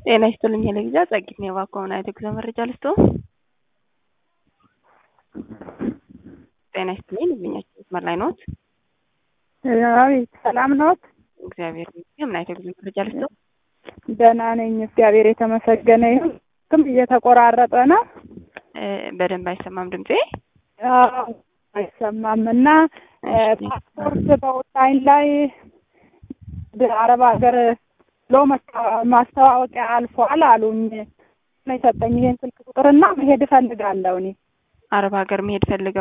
ጤና ይስጥልኝ ሄለጊዛ ጸጊት ነው የባኮመን አይተ ጉዞ መረጃ ልስቶ ጤና ይስጥልኝ ልብኛቸው መስመር ላይ ኖት? አቤት ሰላም ኖት? እግዚአብሔር ይመስገን። ምን አይተ ጉዞ መረጃ ልስቶ? ደህና ነኝ፣ እግዚአብሔር የተመሰገነ ይሁን። ግን እየተቆራረጠ ነው። በደንብ አይሰማም ድምጼ? አዎ አይሰማም። እና ፓስፖርት በኦንላይን ላይ አረብ ሀገር ሎ ማስተዋወቂያ አልፏል አሉኝ። ነው የሰጠኝ ይሄን ስልክ ቁጥርና መሄድ እፈልጋለሁ እኔ አረብ ሀገር መሄድ ፈልገው